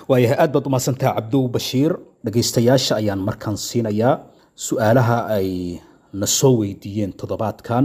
waayahay aad baad umahadsantaha cabdow bashiir dhegaystayaasha ayaan markaan siinayaa su-aalaha ay na soo weydiiyeen toddobaadkan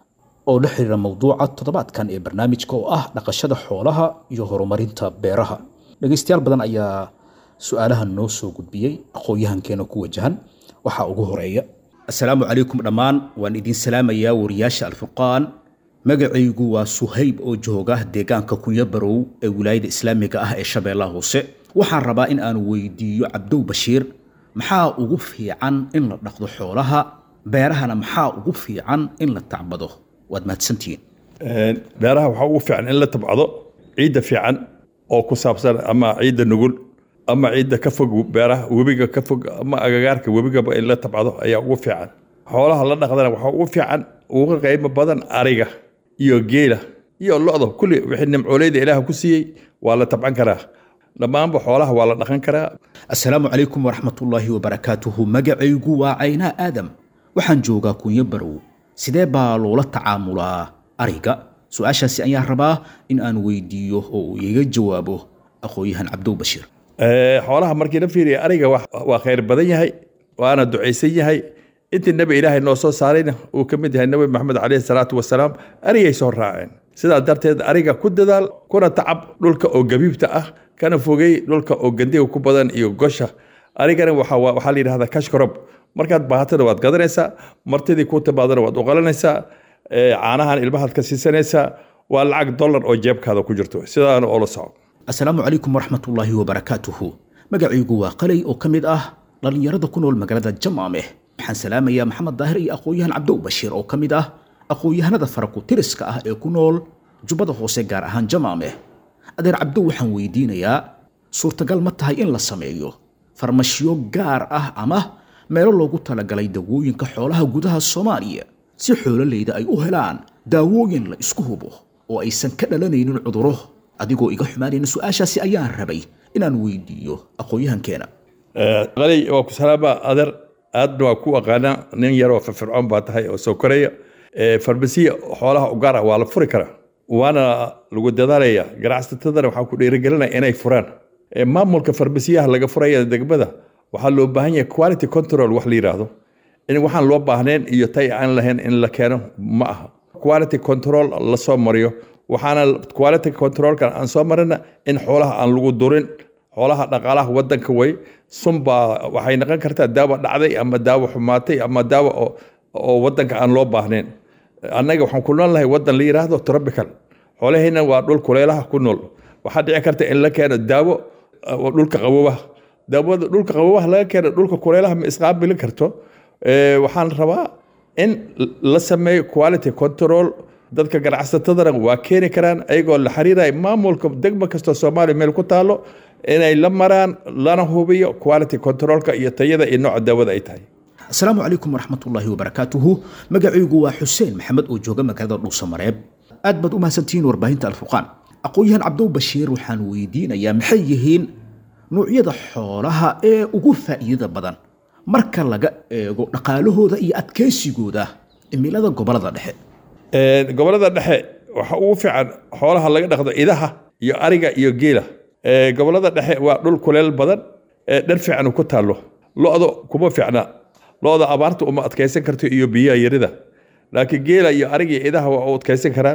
oo la xiriira mowduuca toddobaadkan ee barnaamijka oo ah dhaqashada xoolaha iyo horumarinta beeraha dhegaystayaal badan ayaa su-aalaha noo soo gudbiyey aqoon-yahankeena ku wajahan waxaa ugu horeeya assalaamu calaykum dhammaan waan idin salaamayaa wariyaasha alfurqaan magacaygu waa suhayb oo jooga deegaanka kunya barow ee wilaayada islaamiga ah ee shabeellaha hoose waxaan rabaa in aan weydiiyo cabdow bashiir maxaa ugu fiican in la dhaqdo xoolaha beerahana maxaa ugu fiican in la tacbado waad mahadsantihiin beeraha waxaa ugu fiican in la tabcado ciidda fiican oo ku saabsan ama ciidda nugul ama ciidda ka fog beeraha webiga ka fog ama agagaarka webigaba in la tabcado ayaa ugu fiican xoolaha la dhaqdana waxaa ugu fiican uga qiimo badan ariga iyo geela iyo lo-da kulli wixii nimcooleyda ilaah ku siiyey waa la tabcan karaa dhammaanba xoolaha waa la dhaqan karaa assalaamu calaykum waraxmatullaahi wabarakaatuhu magacaygu waa caynaa aadam waxaan joogaa kunyo barow sidee baa loola tacaamulaa ariga su-aashaasi ayaan rabaa in aan weydiiyo oo uu iga jawaabo aqoon-yahan cabdow bashiir xoolaha markii la fiiriya ariga waa khayr badan yahay waana ducaysan yahay intii nebi ilaahay noo soo saarayna uu ka mid yahay nebi maxamed caleyhi salaatu wasalaam arigay soo raaceen sidaa darteed ariga ku dadaal kuna tacab dhulka oo gabiibta ah kana fogey dhulka oo gandiga ku badan iyo gosha arigana waxaa la yidhahdaa kashkarob markaad baahatada waad gadanaysaa martidii ku timaadana waad uqalanaysaa caanahan ilmahaad ka siisanaysaa waa lacag dollar oo jeebkaada ku jirto sidaana oo la soco assalaamu calaykum waraxmatullaahi wabarakaatuhu magacaygu waa qalay oo ka mid ah dhallinyarada ku nool magaalada jamaameh waxaan salaamayaa maxamed daahir iyo aqoon-yahan cabdow bashiir oo ka mid ah aqoon-yahanada faraku tiriska ah ee ku nool jubbada hoose gaar ahaan jamaameh adeer cabdow waxaan weydiinayaa suurtagal ma tahay in la sameeyo farmashiyo gaar ah ama meelo loogu talagalay dawooyinka xoolaha gudaha soomaaliya si xoololeyda ay u helaan daawooyin la isku hubo oo aysan ka dhalanaynin cuduro adigoo iga xumaanayna su-aashaasi ayaan rabay inaan weydiiyo aqoon-yahankeena qalay waa ku salaama adeer aadna waa ku aqaanaa nin yaroo firfircoon baa tahay oo soo koraya farmasiya xoolaha u gaar ah waa la furi karaa waana lagu dadaalaya ganacsatadana waxaa ku dhiirigelinaya inay furaan maamulka farmasiyaha laga furaya degmada waxaa loo baahan yahay quality control wax la yidhaahdo in waxaan loo baahnayn iyo tay aan lahayn in la keeno ma aha quality control la soo mariyo waxaana quality controlkan aan soo marina in xoolaha aan lagu durin xoolaha dhaqaalaha wadanka way sunbaa waxay noqon kartaa daawo dhacday ama daawo xumaatay ama daawo oo wadanka aan loo baahnayn annaga waxaan ku nool nahay wadan la yidhaahdo tropical xoolahayna waa dhul kuleelaha ku nool waxaa dhici karta in la keeno daawo dhulka qabowaha daawada dhulka qabowaha laga keeno dhulka kuleelaha ma isqaabili karto waxaan rabaa in la sameeyo quality control dadka ganacsatadana waa keeni karaan ayagoo la xiriiraya maamulka degmo kastoo soomaaliya meel ku taalo inay la maraan lana hubiyo quality controlka iyo tayada iyo nooca daawada ay tahay asalaamu calaykum waraxmatullaahi wabarakaatuhu magacaygu waa xuseen maxamed oo jooga magaalada dhuusamareeb aad baad u mahadsantihiin warbaahinta alfurqaan aqoon-yahan cabdow bashiir waxaan weydiinayaa maxay yihiin nuucyada xoolaha ee ugu faa'iidada badan marka laga eego dhaqaalahooda iyo adkeysigooda cimilada gobolada dhexe gobolada dhexe waxa ugu fiican xoolaha laga dhaqdo idaha iyo ariga iyo geela gobolada dhexe waa dhul kuleel badan dhar fiican ku taallo lo-da kuma fiicna lo-da abaarta uma adkaysan karto iyo biyaha yarida laakiin geela iyo ariga iyo idaha waa u adkaysan karaan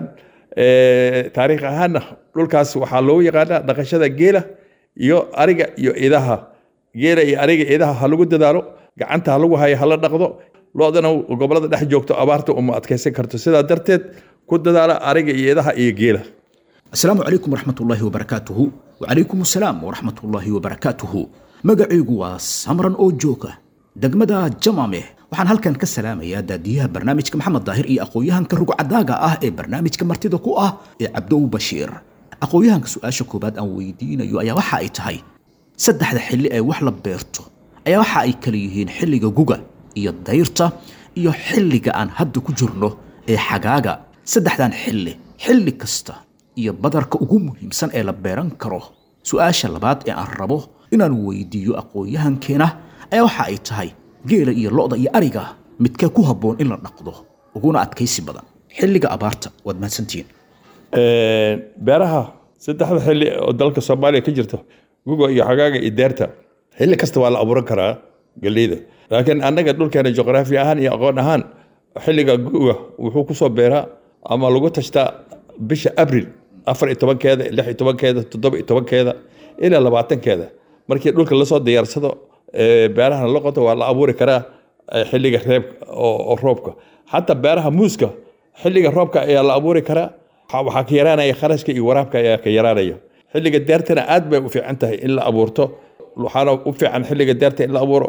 taariikh ahaanna dhulkaas waxaa loogu yaqaanaa dhaqashada geela iyo ariga iyo idaha geela iyo ariga idaha ha lagu dadaalo gacanta ha lagu hayo hala dhaqdo lo-dana gobolada dhex joogto abaarta uma adkaysan karto sidaa darteed ku dadaala ariga iyo idaha iyo geela asalaamu calaykum waraxmatullaahi wabarakaatuhu wacalaykum asalaam waraxmatullaahi wabarakaatuhu magacaygu waa samran oo jooga degmada jamame waxaan halkan ka salaamayaa daadiyaha barnaamijka maxamed daahir iyo aqoon-yahanka rugcadaaga ah ee barnaamijka martida ku ah ee cabdow bashiir aqoon-yahanka su-aasha koowaad aan weydiinayo ayaa waxa ay tahay saddexda xilli ee wax la beerto ayaa waxa ay kala yihiin xilliga guga iyo dayrta iyo xilliga aan hadda ku jirno ee xagaaga saddexdan xilli xilli kasta iyo badarka ugu muhiimsan ee la beeran karo su-aasha labaad ee aan rabo inaan weydiiyo aqoon-yahankeena ayaa waxa ay tahay geela iyo lo-da iyo ariga midkee ku habboon in la dhaqdo uguna adkaysi badan xilliga abaarta waad mahadsantihiin beeraha saddexda xilli oo dalka soomaaliya ka jirto guga iyo xagaaga iyo deerta xilli kasta waa la abuuran karaa galleyda laakiin annaga dhulkeena juqraafi ahaan iyo aqoon ahaan xilliga guga wuxuu kusoo beeraa ama lagu tashtaa bisha abril afar iyo tobankeeda lix iyo tobankeeda toddoba iyo tobankeeda ilaa labaatankeeda markii dhulka lasoo diyaarsado beerahana la qoto waa la abuuri karaa xilliga reeb oo roobka xataa beeraha muuska xilliga roobka ayaa la abuuri karaa waxaa ka yaraanaya kharashka iyo waraabka ayaa ka yaraanaya xilliga deertana aad bay u fiican tahay in la abuurto waxaana u fiican xilliga deerta in la abuuro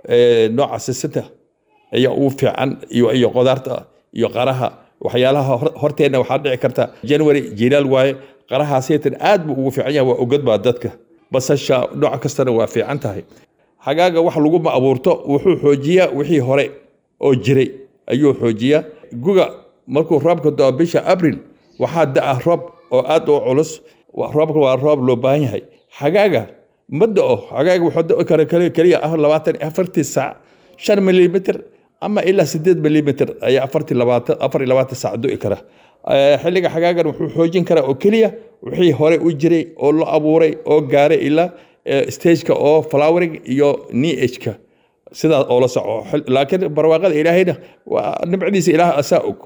nooca sisinta ayaa ugu fiican iyo qodaarta iyo qaraha waxyaalaha horteenna waxaa dhici karta january jilaal waaye qarahaasaytan aad buu ugu fiican yahay waa ogad baa dadka basasha nooc kastana waa fiican tahay xagaaga wax laguma abuurto wuxuu xoojiyaa wixii hore oo jiray ayuu xoojiyaa guga markuu roobka doo bisha abril waxaa da'a roob oo aad u culus roobka waa roob loo baahan yahay xagaaga ma da'o xagaaga wuxuu da'i kara keliya ah labaatan afartii saac shan milimitr ama ilaa sideed milimitr ayaa afartii labaatan afar iyo labaatan saac du'i kara xilliga xagaagan wuxuu xoojin karaa oo keliya wixii hore u jiray oo la abuuray oo gaaray ilaa stageka oo flowering iyo nehka sidaas oo la soco laakiin barwaaqada ilaahayna waa nimcadiisa ilaah asaa og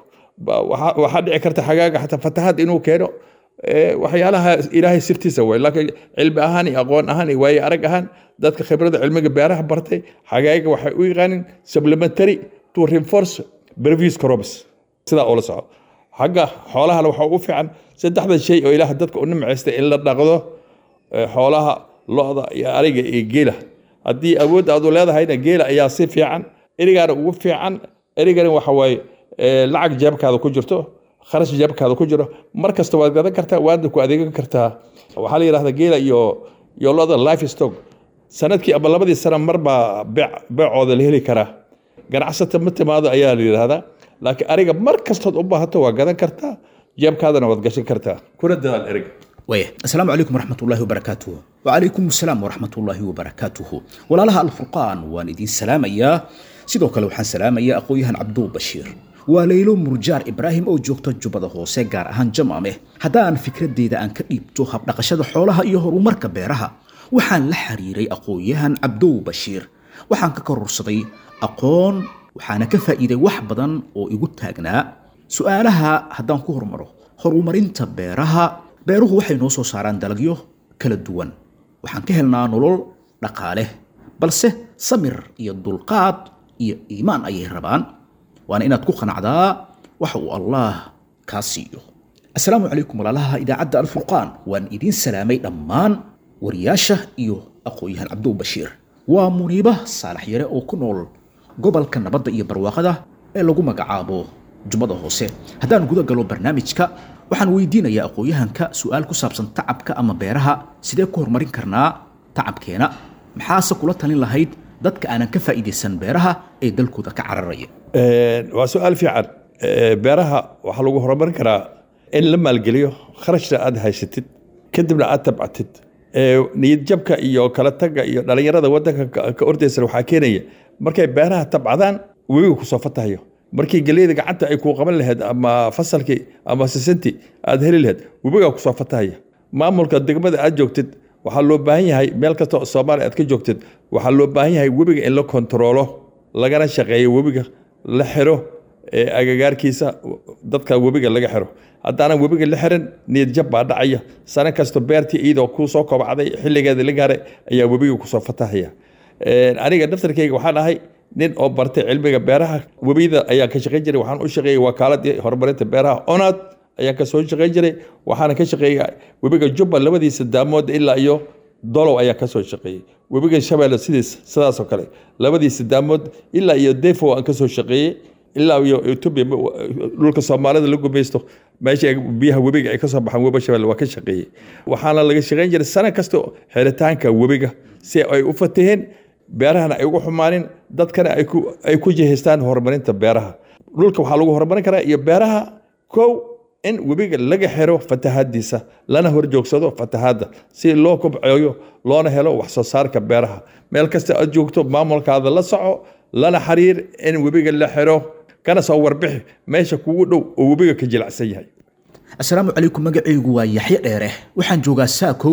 waxaa dhici karta xagaaga xataa fatahaad inuu keeno waxyaalaha ilaahay sirtiisa way laakiin cilmi ahaan iyo aqoon ahaan iyo waaye arag ahaan dadka khibrada cilmiga beeraha bartay xagaaga waxay u yaqaanin supplementary to reinforce previous crops sidaa oo la soco xagga xoolahana waxaa ugu fiican saddexda shay oo ilaah dadka u nimcaystay in la dhaqdo xoolaha lo-da iyo ariga iyo geela haddii awood aadu leedahayna geela ayaa si fiican erigaana ugu fiican erigana waxa waaye lacag jeebkaada ku jirto kharash jeebkaada ku jiro mar kasta waad gadan kartaa waadna ku adeegan kartaa waxaa la yidhahdaa geela iyo iyo lo-da life stock sanadkii ama labadii sana mar baa beecooda la heli karaa ganacsata ma timaado ayaa la yidhahdaa laakiin ariga mar kastood u baahato waa gadan kartaa jeebkaadana waad gashan kartaa kuna dadaal eriga waaya asalaamu calaykum waraxmat ullahi wabarakaatuhu wacalaykum asalaam waraxmat ullaahi wabarakaatuhu walaalaha alfurqaan waan idiin salaamayaa sidoo kale waxaan salaamayaa aqoon-yahan cabduu bashiir waa laylo murjaar ibraahim oo joogta jubbada hoose gaar ahaan jamaameh haddaan fikradeyda aan ka dhiibto habdhaqashada xoolaha iyo horumarka beeraha waxaan la xiriiray aqoon-yahan cabdow bashiir waxaan ka kororsaday aqoon waxaana ka faa'iiday wax badan oo igu taagnaa su-aalaha haddaan ku hormaro horumarinta beeraha beeruhu waxay noo soo saaraan dalagyo kala duwan waxaan ka helnaa nolol dhaqaale balse samir iyo dulqaad iyo iimaan ayay rabaan waana inaad ku qanacdaa waxa uu allaah kaa siiyo assalaamu calaykum walaalaha idaacadda alfurqaan waan idiin salaamay dhammaan wariyaasha iyo aqoon-yahan cabdow bashiir waa muniiba saalax yare oo ku nool gobolka nabadda iyo barwaaqada ee lagu magacaabo jubbada hoose haddaan guda galo barnaamijka waxaan weydiinayaa aqoon-yahanka su-aal ku saabsan tacabka ama beeraha sidee ku horumarin karnaa tacabkeena maxaase kula talin lahayd dadka aanan ka faa'iidaysan beeraha ee dalkooda ka cararaya waa su-aal fiican beeraha waxaa lagu horumarin karaa in la maalgeliyo kharashna aad haysatid kadibna aad tabcatid niyadjabka iyo kala tagga iyo dhallinyarada wadanka ka ordaysan waxaa keenaya markay beeraha tabcadaan webiga kusoo fatahayo markii geleyda gacanta ay kuu qaban lahayd ama fasalkii ama sisintii aad heli lahayd webigaa kusoo fatahaya maamulka degmada aad joogtid waxaa loo baahan yahay meel kasta oo soomaaliya aad ka joogtid waxaa loo baahan yahay webiga in la kontaroolo lagana shaqeeyo webiga la xiro agagaarkiisa dadka webiga laga xiro haddaanan webiga la xirin niyad jab baa dhacaya sano kasta beertii iyadoo kuu soo kobcday xilligeeda la gaaray ayaa webiga kusoo fatahaya aniga daftarkayga waxaan ahay nin oo bartay cilmiga beeraha webiyada ayaan ka shaqayn jiray waxaan u shaqeeyey wakaaladii horumarinta beeraha onad ayaan ka soo shaqayn jiray waxaana ka shaqeeyey webiga jubba labadiisa daamood ilaa iyo dolow ayaan ka soo shaqeeyey webiga shabeelle sidiis sidaasoo kale labadiisa daamood ilaa iyo defo aan ka soo shaqeeyey ilaa iyo etoobiya dhulka soomaalida la gumaysto meesha biyaha webiga ay ka soo baxaan webi shabeelle waa ka shaqeeyey waxaana laga shaqayn jiray sano kasta xiritaanka webiga si ay u fataheen beerahana ay ugu xumaanin dadkana ay ku jihaystaan horumarinta beeraha dhulka waxaa lagu horumarin karaa iyo beeraha kow in webiga laga xiro fatahaadiisa lana horjoogsado fatahaadda si loo kobceeyo loona helo wax soo saarka beeraha meel kasta aad joogto maamulkaada la soco lana xiriir in webiga la xiro kana soo warbixi meesha kugu dhow oo webiga ka jilacsan yahay assalaamu calaykum magacaygu waa yaxye dheere waxaan joogaa saakow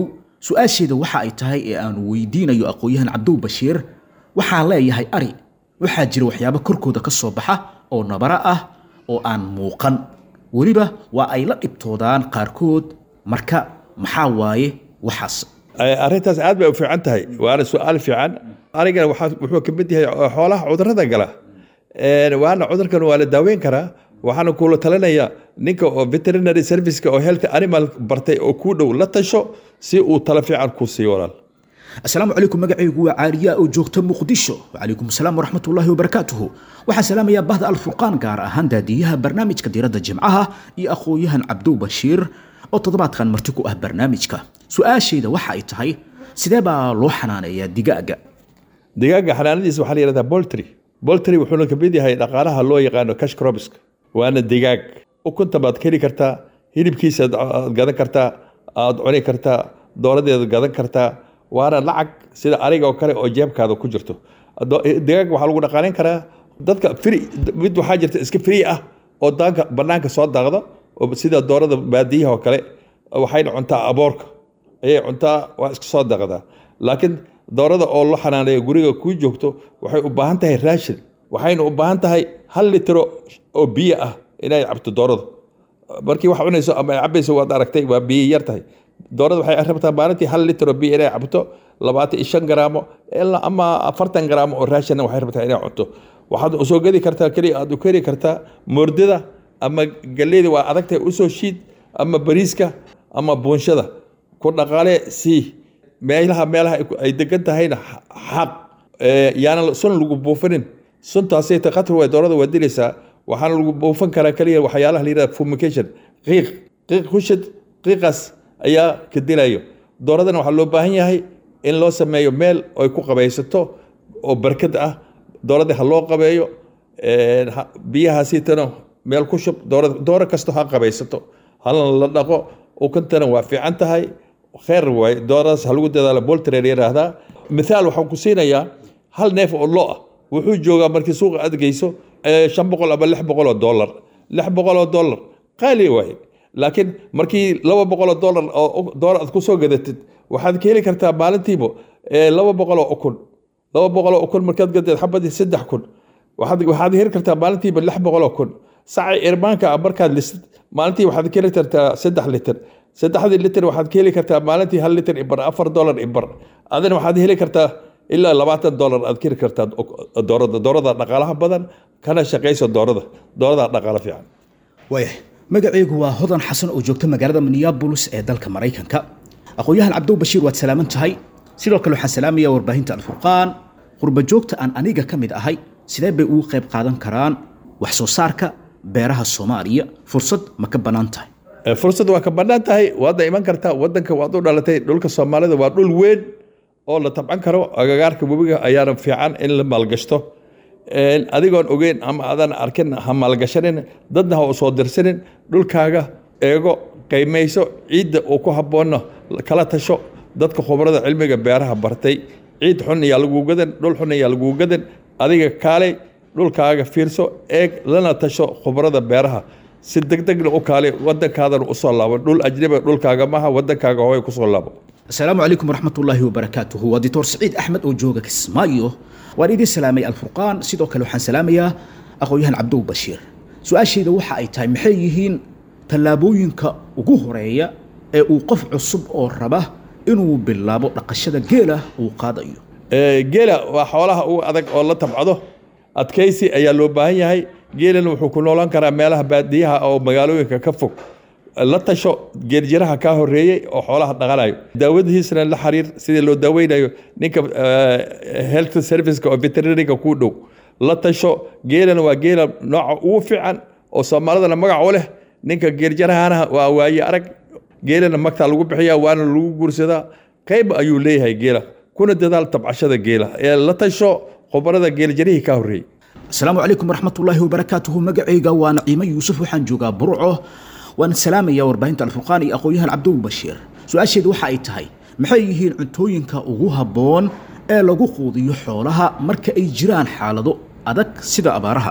su-aasheeda waxa ay tahay ee aanu weydiinayo aqoon-yahan cabdow bashiir waxaa leeyahay ari waxaa jira waxyaabo korkooda ka soo baxa oo nabara ah oo aan muuqan weliba waa ay la dhibtoodaan qaarkood marka maxaa waaye waxaas arrintaas aad bay u fiican tahay waana su-aal fiican arigana waxaa- wuxuu ka mid yahay xoolaha cudurada gala Een, waana cudurkan waa la daaweyn karaa waxaana kula talinaya ninka oo veterinary serviceka oo health animal bartay oo kuu dhow la tasho si uu talo fiican ku siiyo walaal asalaamu calaykum magacaygu waa caaliya oo joogta muqdisho wacalaykum asalaam waraxmatullaahi wabarakaatuhu waxaan salaamayaa bahda alfurqaan gaar ahaan daadiyaha barnaamijka diiradda jimcaha iyo aqoon-yahan cabdow bashiir oo toddobaadkan marti ku ah barnaamijka su-aashayda waxa ay tahay sidee baa loo xanaaneeyaa digaaga digaaga xanaanadiisa waxaa la yidhahdaa boltry boltry wuxuuna ka mid yahay dhaqaalaha loo yaqaano cash crobiska waana digaag ukunta baad ka heli kartaa hilibkiisa aad gadan kartaa aad cuni kartaa dooradeeda gadan kartaa waana lacag sida ariga oo kale oo jeebkaada ku jirto Do- digaag waxaa lagu dhaqaalayn karaa dadka free mid waxaa jirta iska free ah oo daanka banaanka soo daaqda oo sida doorada baadiyaha oo kale waxayna cuntaa aboorka ayay cuntaa waa iska soo daqdaa laakiin doorada oo la xanaaneeyo guriga kuu joogto waxay u baahan tahay raashin waxayna u baahan tahay hal litro oo biyo ah inay cabto doorada markii wax cunayso ama ay cabayso waad aragtay waa biyo yar tahay doorada waxay rabtaa maalintii hal litro biyo inay cabto labaatan iyo shan garaamo ilaa ama afartan garaamo oo raashinna waxay rabtaa inay cunto waxaad usoo gedi kartaa keliya aad u keri kartaa moordada ama galleyda waa adagtahay usoo shiid ama bariiska ama buunshada ku dhaqaale sii meelaha meelaha ay ku- ay degan tahayna xa- xaq Ee, yaana sun lagu buufinin suntaasay ta khatar way doorada waa dilaysaa waxaana lagu buufin karaa keliya waxyaalaha la yidhahda fumigation qiiq qiiq kushid qiiqaas ayaa ka dilayo dooradana waxaa loo baahan yahay in loo sameeyo meel ay ku qabaysato oo barkad ah doorada ha loo qabeeyo Een, ha- biyahaasiitana meel ku shub doora dooro kasto ha qabaysato halna la dhaqo ukantana waa fiican tahay kheer waay dooradaas ha lagu dadaalo boltrer yidhaahdaa mithaal waxaan ku siinayaa hal neef oo lo ah wuxuu joogaa markii suuqa aad geyso eh, shan boqol ama lix boqol oo dollar lix boqol oo dollar qaali waaye laakiin markii laba boqol oo dollar oo doolar aad kusoo gadatid waxaad ka heli kartaa maalintiiba eh, laba boqol oo ukun laba boqol oo ukun markaad gadeed xabadii saddex kun waxaad waxaad heli kartaa maalintiiba lix boqol oo kun saci irmaanka ah markaad lisid maalintii waxaad ka heli kartaa saddex litir saddexdii litir waxaad ka heli kartaa maalintii hal litir ibar afar dollar ibar adina waxaad heli kartaa ilaa labaatan dollar aad ka heli kartaa doorada doorada dhaqaalaha badan kana shaqayso doorada doorada dhaqaalo fiican waayahay magacaygu waa hodan xasan oo joogta magaalada minneapolis ee dalka maraykanka aqoon-yahan cabdow bashiir waad salaaman tahay sidoo kale waxaan salaamayaa warbaahinta alfurqaan qurba joogta aan aniga ka mid ahay sidee bay ugu qayb qaadan karaan wax soo saarka beeraha soomaaliya fursad ma ka bannaan tahay Eh, fursad waa ka bannaan tahay waadna iman kartaa wadanka waad u dhalatay dhulka soomaalida waa dhul weyn oo la tabcan karo agagaarka webiga ayaana fiican in la maalgashto Een, adigoon ogeyn ama aadan arkin ha maalgashanin dadna ha u soo dirsanin dhulkaaga eego qiimayso ciidda uu ku habboonna kala tasho dadka khubarada cilmiga beeraha bartay ciid xun ayaa laguu gadan dhul xun ayaa laguu gadan adiga kaalay dhulkaaga fiirso eeg lana tasho khubarada beeraha si degdegna u kaali wadankaadana usoo laabo dhul ajnabi dhulkaaga maaha wadankaaga hooy kusoo laabo asalaamu calaykum waraxmatullaahi wabarakaatuhu waa dictor saciid axmed oo jooga kismaayo waan idin salaamay alfurqaan sidoo kale waxaan salaamayaa aqoon-yahan cabdow bashiir su-aashayda waxa ay tahay maxay yihiin tallaabooyinka ugu horeeya ee uu qof cusub oo raba inuu bilaabo dhaqashada geela uu qaadayo Ee, geela waa xoolaha ugu adag oo la tabcado adkaysi ayaa loo baahan yahay geelana wuxuu ku noolaan karaa meelaha baadiyaha oo magaalooyinka ka fog la tasho geeljiraha kaa horeeyey oo xoolaha dhaqanayo daawadihiisana la xiriir sidii loo daaweynayo ninka eh, health serviceka oo veterinariga kuu dhow la tasho geelana waa geela nooca ugu fiican oo soomaalidana magac u leh ninka geeljirahana waa waaye arag geelana magtaa lagu bixiyaa waana lagu guursadaa qayb ayuu leeyahay geela kuna dadaal tabcashada geela ee la tasho khubarada geeljarihii ka horreeyey asalaamu calaykum waraxmatullaahi wabarakaatuhu magacayga waa naciimo yuusuf waxaan joogaa burco waan salaamayaa warbaahinta alfurqaan iyo aqoon-yahan cabdow bashiir su-aasheedu waxa ay tahay maxay yihiin cuntooyinka ugu habboon ee lagu quudiyo xoolaha marka ay jiraan xaalado adag sida abaaraha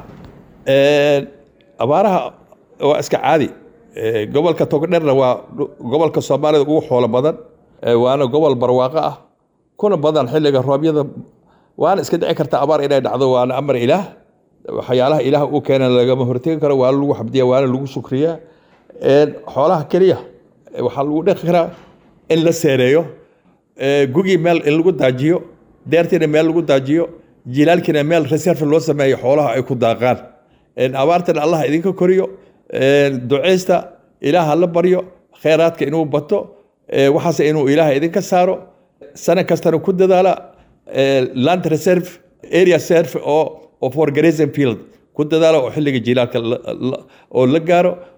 Een, abaaraha waa iska caadi Ee, gobolka togdherna waa dhu- gobolka soomaalida ugu xoolo badan waana gobol barwaaqo ah kuna badan xilliga roobyada waana iska dhici karta abaar inay dhacdo waana amar ilaah waxyaalaha ilaah uu keena lagama hortegi karo waana lagu xabdiya waana lagu shukriyaa xoolaha keliya waxaa lagu dhaqi karaa in la seereeyo gugii meel in lagu daajiyo deertiina meel lagu daajiyo jilaalkiina meel reserve loo sameeyo xoolaha ay ku daaqaan abaartana allah idinka koriyo duceysta ilaah la baryo kheyraadka inuu bato waxaase inuu ilaah idinka saaro sana kastana ku dadaala land reserve area serve oo for grazing field ku dadaala oo xilliga jilaalka oo la gaaro